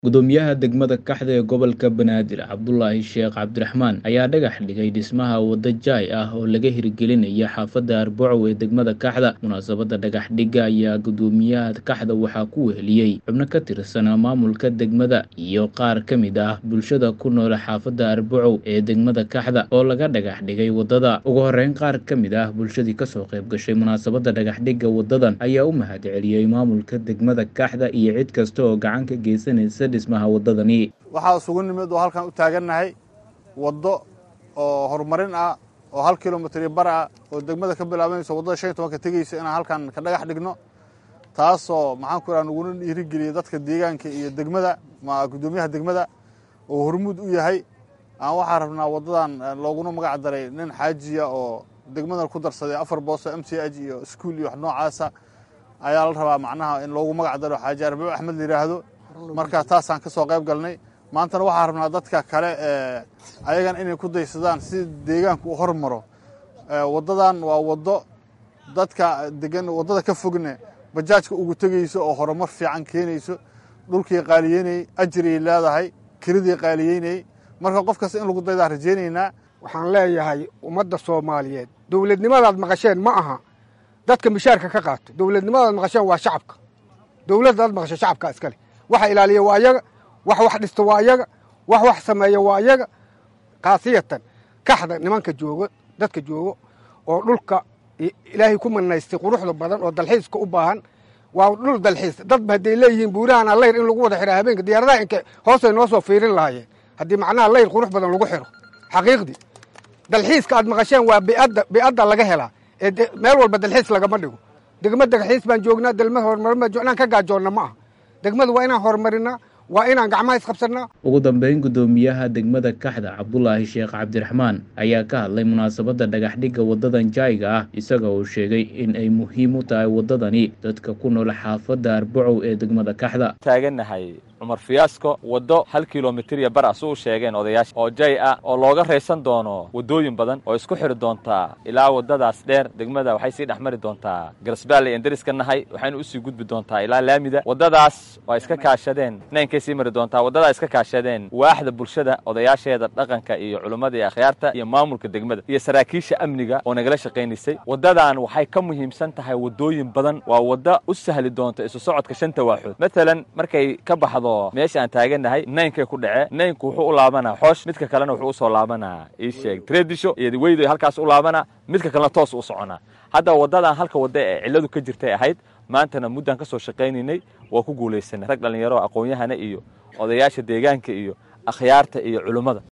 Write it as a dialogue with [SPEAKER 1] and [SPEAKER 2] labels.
[SPEAKER 1] gudoomiyaha degmada kaxda ee gobolka banaadir cabdulaahi sheekh cabdiraxmaan ayaa dhagax dhigay dhismaha waddo jaay ah oo laga hirgelinaya xaafadda arbacow ee degmada kaxda munaasabadda dhagax dhigga ayaa gudoomiyaha kaxda waxaa ku weheliyey xubno ka tirsan maamulka degmada iyo qaar ka mid ah bulshada ku nool xaafadda arbacow ee degmada kaxda oo laga dhagax dhigay waddada ugu horeyn qaar ka mid ah bulshadii kasoo qayb gashay munaasabadda dhagax dhigga waddadan ayaa u mahad celiyey maamulka degmada kaxda iyo cid kasta oo gacan ka geysanaysa dhismaha waddadani
[SPEAKER 2] waxaa isugu nimid oo halkan u taagannahay waddo oo horumarin ah oo hal kilomitr bar ah oo degmada ka bilaabanayso waddada shan iyo tobanka tegeysa inaan halkan ka dhagax dhigno taasoo maxaan ku idhaha naguna dhiirigeliyay dadka deegaanka iyo degmada ma guddoomiyaha degmada oo hormuud u yahay aan waxaa rabnaa waddadan looguna magac daray nin xaajiya oo degmadan ku darsaday afar booso m c h iyo iskuol iyo wax noocaasa ayaa la rabaa macnaha in loogu magac daro xaaji arbaco axmed la yidhaahdo marka taasaan ka soo qayb galnay maantana waxaa rabnaa dadka kale ayagan inay ku daysadaan si deegaanku u hormaro waddadan waa waddo dadka degan waddada ka fogne bajaajka ugu tegeyso oo horumar fiican keenayso dhulkii qaaliyeynayey ajiriyay leedahay kiridii qaaliyeynayey marka qof kasta in lagu daydaa rajaynaynaa
[SPEAKER 3] waxaan leeyahay ummadda soomaaliyeed dowladnimadaad maqasheen ma aha dadka mishaarka ka qaato dowladnimadaad maqasheen waa shacabka dowladdaad maqashe shacabka iskale waxa ilaaliya waa ayaga wax wax dhisto waa ayaga wax wax sameeya waa ayaga khaasiyatan kaxda nimanka joogo dadka joogo oo dhulka ilaahay ku manaystay quruxda badan oo dalxiiska u baahan waa dhul dalxiis dadba hadday leeyihiin buurahan layr in lagu wada xidha habeenka diyaaradaha inka hoosay noo soo fiirin lahaayeen haddii macnaha layr qurux badan lagu xidho xaqiiqdii dalxiiska aad maqasheen waa biadda biadda laga helaa ee meel walba dalxiis lagama dhigo degma dalxiis baan joognaa delma horumarin baan joognaa ka gaajoonna ma aha degmadu waa inaan horumarinaa waa inaan gacmaha isqabsannaa
[SPEAKER 1] ugu dambeyn guddoomiyaha degmada kaxda cabdulaahi sheekh cabdiraxmaan ayaa ka hadlay munaasabadda dhagax dhigga waddadan jaayga ah isaga uu sheegay in ay muhiim u tahay waddadani dadka ku nool xaafadda arbacow ee degmada kaxda
[SPEAKER 4] taagannahay cumar fiyaasko waddo hal kilomitir iyo bar asu u sheegeen odayaasha oo jay ah oo looga raysan doono waddooyin badan oo isku xidhi doontaa ilaa waddadaas dheer degmada waxay sii dhex mari doontaa garasbaalley en deriska nahay waxayna usii gudbi doontaa ilaa laamida waddadaas waa iska kaashadeen naynkay sii mari doontaa waddadaa iska kaashadeen waaxda bulshada odayaasheeda dhaqanka iyo culummada iyo akhyaarta iyo maamulka degmada iyo saraakiisha amniga oo nagala shaqaynaysay waddadan waxay ka muhiimsan tahay waddooyin badan waa wadda u sahli doonta isu socodka shanta waaxood matalan markay ka baxdo meesha aan taagannahay naynkay ku dhece naynku wuxuu u laabanaa xoosh midka kalena wuxuu usoo laabanaa ii sheeg tredisho iyo weydo halkaas u laabanaa midka kalena toos u soconaa hadda waddadan halka wadda ee cilladu ka jirtay ahayd maantana muddaan ka soo shaqaynaynay waa ku guulaysanay rag dhallinyaro aqoon-yahana iyo odayaasha deegaanka iyo akhyaarta iyo culummada